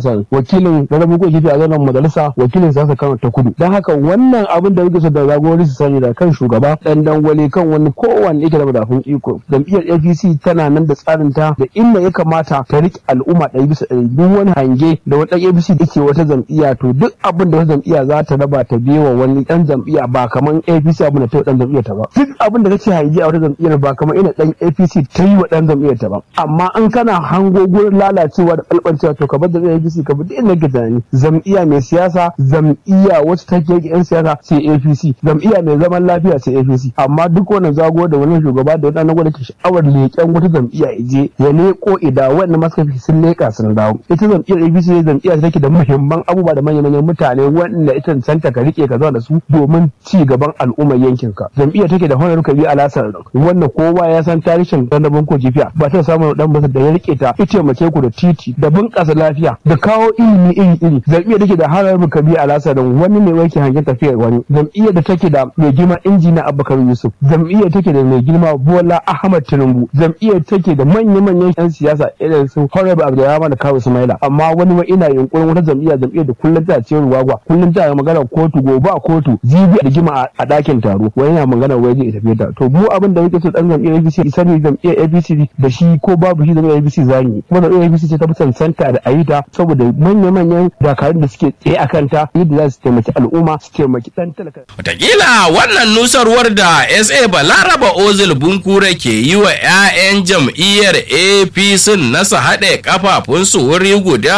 Hassan wakilin Rarrabu ko kifi a zanen majalisa wakilin siyasa Kano ta kudu don haka wannan abin da muke so da zagorori su sani da kan shugaba dan dangwale kan wani kowanne yake da madafun iko jam'iyyar APC tana nan da tsarin ta da inda ya kamata ta riƙe al'umma ɗari bisa ɗari duk wani hange da wani ɗan APC da ke wata jam'iyya to duk abin da wata jam'iyya za ta raba ta biyewa wani ɗan jam'iyya ba kamar APC abin da ta yi ɗan jam'iyyar ta ba duk abin da kake hange a wata jam'iyyar ba kamar ina ɗan APC ta yi wa ɗan jam'iyyar ta ba amma in kana hango gurin lalacewa da ɓalɓancewa to ka bar jam'iyyar APC ka bi duk inda kake tunani jam'iyya mai siyasa jam'iyya wacce take yake 'yan siyasa sai APC jam'iyya mai zaman lafiya sai APC amma duk wannan zago da wani shugaba da wani gwada ke sha'awar leƙen wata jam'iyya ya je ya leƙo ida wannan maskafi sun leƙa sun dawo ita jam'iyyar APC ne jam'iyya take da muhimman abubuwa da manyan mutane wanda ita cancanta ka rike ka zauna da su domin ci gaban al'ummar yankin ka jam'iyya take da honar kabi alasar wannan kowa ya san tarihin dandabin ko jifiya ba ta samun dan basa da ya rike ta ita mace ku da titi da bunƙasa lafiya da kawo ilimi iri iri jam'iyyar take da honar kabi alasar wani ne wake hangen tafiyar wani jam'iyyar da take da mai girma injina abubakar yusuf jam'iyyar take da mai girma bola ahmad tinubu jam'iyyar take da manya-manyan yan siyasa irin su honorable abdulrahman da kawo sumaila amma wani ma ina yunkurin wata jam'iyya jam'iyyar da kullum ta ce ruwagwa kullum ta magana kotu gobe a kotu jibi a rigima a ɗakin taro wani yana magana wai zai tafi ta to mu abin da muke so dan jam'iyyar APC isa ne jam'iyyar APC da shi ko babu shi jam'iyyar APC zani kuma jam'iyyar APC ce ta fi cancanta da ayita saboda manya-manyan dakarun da suke tsaye a kanta yadda za su taimaki al'umma su taimaki ɗan talaka. Wataƙila wannan nusarwar da SA Balaraba Ozil Bunkure ke yi wa 'ya'yan jam'iyyar APC nasa haɗe kafafunsu wuri guda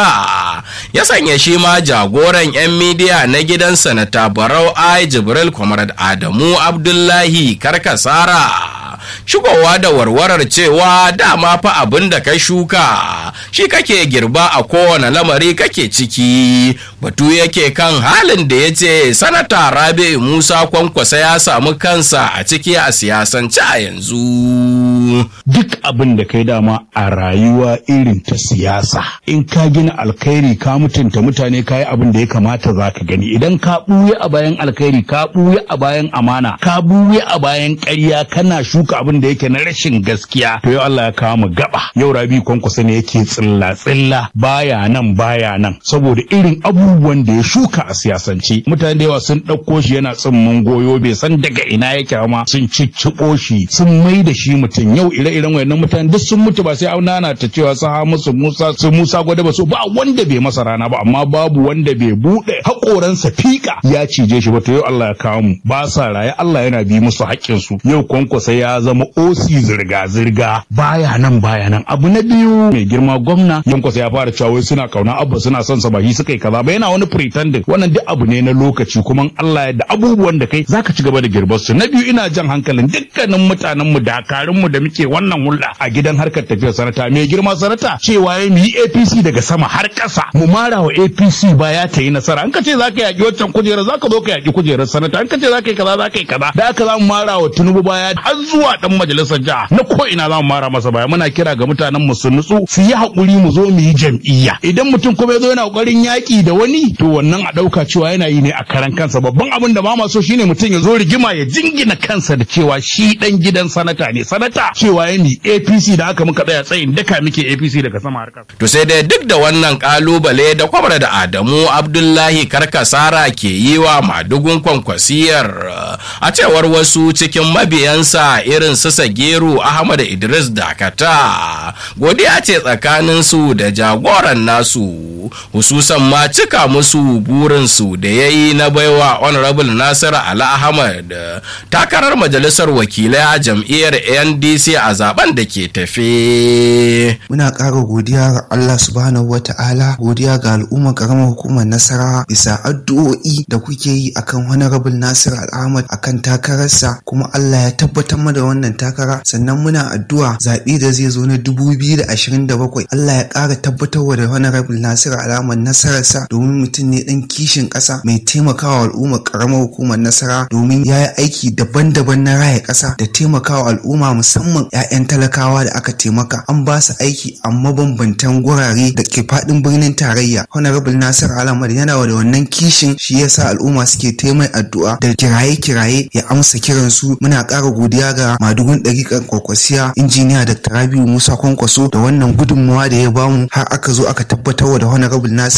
ya sanya shi ma jagoran 'yan midiya na gidan sanata Barau Ai Jibril Comrade Adamu Abdullahi Karkasara. shigowa da warwarar cewa dama fa abin da ka shuka shi kake girba a kowane lamari kake ciki batu yake kan halin da ya ce sanata rabi musa kwankwasa ya samu kansa a ciki a siyasance a yanzu duk abin da kai dama a rayuwa irin ta siyasa in ka gina alkhairi ka mutunta mutane ka yi abin da ya kamata za ka gani idan ka ɓuya a bayan alkhairi ka ɓuya a bayan amana ka ɓuya a bayan ƙarya kana shuka abin da yake na rashin gaskiya to yau Allah ya kawo mu gaba yau rabi kwankwasa ne yake tsilla tsilla baya nan baya nan saboda irin abubuwan da ya shuka a siyasance mutane da yawa sun ɗauko shi yana tsimmin goyo bai san daga ina yake ma sun cicciɓo shi sun mai da shi mutum yau ire-iren wayannan mutane duk sun mutu ba sai an nana ta cewa su ha musu Musa su Musa gwada ba so ba wanda bai masa rana ba amma babu wanda bai buɗe haƙoransa fika ya cije shi ba to yau Allah ya kawo mu ba sa raye Allah yana bi musu haƙƙinsu yau kwankwasa ya zama osi zirga-zirga baya nan baya nan abu na biyu mai girma gwamna yankwasa ya fara cewa wai suna kauna abba suna son sa ba shi suka yi kaza ba yana wani pretending wannan duk abu ne na lokaci kuma Allah ya da abubuwan da kai zaka ci gaba da girbar su na biyu ina jan hankalin dukkanin mutanen mu dakarun mu da muke wannan hulɗa a gidan harkar tafiyar sanata mai girma sanata cewa ya mu yi APC daga sama har ƙasa mu mara wa APC baya ta yi nasara an ka ce zaka yaki waccan kujerar zaka zo ka yaki kujerar sanata an ka ce zaka yi kaza zaka yi kaza da aka za mu mara wa Tinubu baya har zuwa dan majalisar jiha na ko ina za mu mara masa baya muna kira ga mutanen mu su nutsu su yi hakuri mu zo mu yi jam'iyya idan mutum kuma ya zo yana kokarin yaki da wani to wannan a dauka cewa yana yi ne a karan kansa babban abin da ba ma so shine mutum ya zo rigima ya jingina kansa da cewa shi dan gidan sanata ne sanata cewa ya mi APC da aka muka tsaya tsayin daka muke APC daga sama har kasa to sai dai duk da wannan kalubale da kwamar da Adamu Abdullahi Karkasara ke yi wa madugun kwankwasiyar a cewar wasu cikin mabiyansa irin su Sageru Ahmad Idris Dakata godiya ce tsakanin su da jagoran nasu hususan ma cika musu burinsu da ya yi na baiwa honorable Nasir Ali Ahmad takarar majalisar wakilai a jam'iyyar NDC a zaben da ke tafe. Muna ƙara godiya ga Allah subhanahu wa ta'ala godiya ga al'ummar ƙaramar hukumar nasara bisa addu'o'i da kuke yi akan honorable Nasir Ali Ahmad akan takararsa kuma Allah ya tabbatar da wannan takara sannan muna addu'a zaɓe da zai zo na 2027 Allah ya ƙara tabbatarwa da honorable Nasir Ali Ahmad nasararsa domin mutum ne ɗan kishin ƙasa mai taimakawa al'ummar ƙaramar hukumar nasara domin ya yi aiki daban-daban na raya ƙasa da taimakawa al'umma musamman 'ya'yan talakawa da aka taimaka an ba su aiki a mabambantan gurare da ke faɗin birnin tarayya honorable Nasir Ali Ahmad yana da wannan kishin shi yasa al'umma suke taimai addu'a da kiraye-kiraye ya amsa kiransu muna ƙara godiya ga madugun ɗariƙar kwakwasiya injiniya Dr. Rabiu Musa Kwankwaso da wannan gudunmawa da ya bamu har aka zo aka tabbatar da honorable Nasir